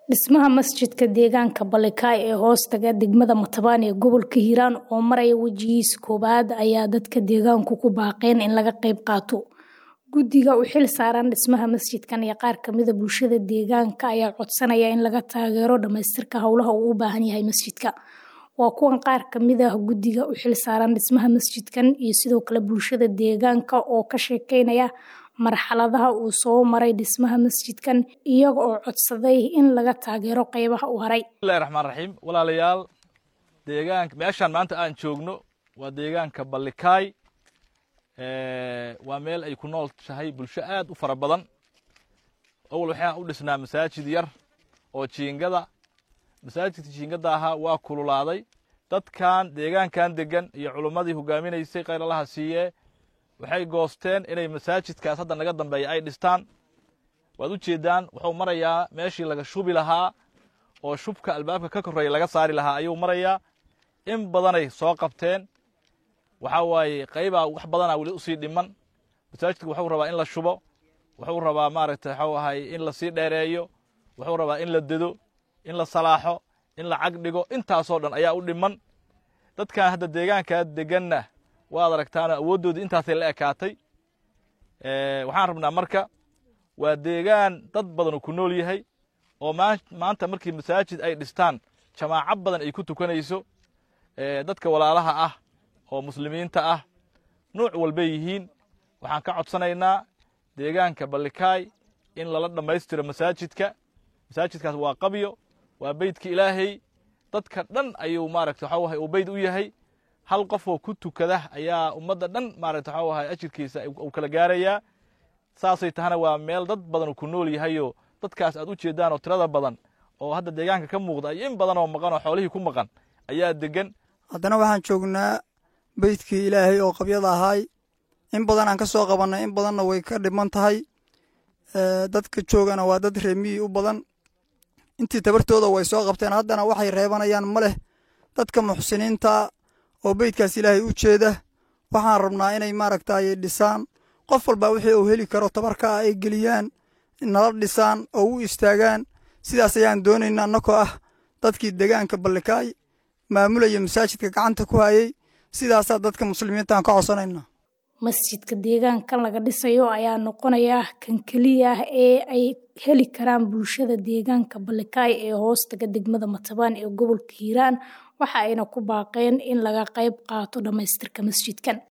Dhismaha masjidka deegaanka Balekay ee hoostaga degmada Matabaan ee gobolka Hiiraan oo maraya wejigiisa koowaad ayaa dadka deegaanku ku baaqeen in laga qayb qaato. Guddiga u xil saaran dhismaha masjidkan iyo qaar ka mid ah bulshada deegaanka ayaa codsanaya in laga taageero dhamaystirka howlaha uu u baahan yahay masjidka. Waa kuwan qaar ka mid ah guddiga u xil saaran dhismaha masjidkan iyo sidoo kale bulshada deegaanka oo ka sheekeynaya marxaladaha uu soo maray dhismaha masjidkan iyaga oo codsaday in laga taageero qaybaha u haray. bismillahi raxmaan raxiim walaalayaal deegaanka meeshaan maanta aan joogno waa deegaanka Balekay waa meel ay ku nool tahay bulsho aad u fara badan awal waxaan u dhisnaa masaajid yar oo jiingada masaajidka jiingada ahaa waa kululaaday dadkan deegaankan degan iyo culummadii hogaaminaysay khayr allaha siiye waxay goosteen inay masaajidkaas hadda naga dambeeya ay dhistaan waad u jeedaan wuxuu marayaa meeshii laga shubi lahaa oo shubka albaabka ka korreeya laga saari lahaa ayuu marayaa in badanay soo qabteen waxaa waaye qaybaa wax badanaa weli usii dhiman masaajidka wuxuu rabaa in la shubo wuxuu rabaa maaragtay waxuu ahay in lasii dheereeyo wuxuu rabaa in la dedo in la salaaxo in la cag dhigo intaasoo dhan ayaa u dhiman dadkan hadda deegaankaa deganna waad aragtaan awooddoodii intaasay la ekaatay waxaan rabnaa marka waa deegaan dad badan ku nool yahay oo maanta markii masaajid ay dhistaan jamaaco badan ay ku tukanayso dadka walaalaha ah oo muslimiinta ah nuuc walbay yihiin waxaan ka codsanaynaa deegaanka Balekay in lala dhammaystiro masaajidka masaajidkaas waa qabyo waa beydka ilaahay dadka dhan ayuu maaragta waxa wahay uu beyd u yahay hal qof oo ku tukada ayaa ummadda dhan maaragta waxa wahay ajirkiisa uu kala gaarayaa saasay tahana waa meel dad badan ku nool yahayoo dadkaas aad u jeedaan oo tirada badan oo hadda deegaanka ka muuqda iyo in badan oo maqan oo xoolihii ku maqan ayaa degan haddana waxaan joognaa beydkii ilaahay oo qabyada ahaay in badan aan ka soo qabannay in badanna way ka dhiman tahay dadka joogana waa dad reemiyi u badan intii tabartooda way soo qabteen haddana waxay reebanayaan ma leh dadka muxsiniinta oo beydkaas ilaahay u jeeda waxaan rabnaa inay maaragtay dhisaan qof walba wixii uu heli karo tabarka ah ay geliyaan nala dhisaan oo u istaagaan sidaas ayaan doonaynaa annakoo ah dadkii deegaanka Balekay maamulaya masaajidka gacanta ku hayay sidaasaa dadka muslimiinta aan ka codsanaynaa masjidka deegaankan laga dhisayo ayaa noqonaya kan keliya ah ee ay heli karaan bulshada deegaanka Balekay ee hoostaga degmada Matabaan ee gobolka Hiiraan waxa ayna ku baaqeen in laga qayb qaato dhamaystirka masjidkan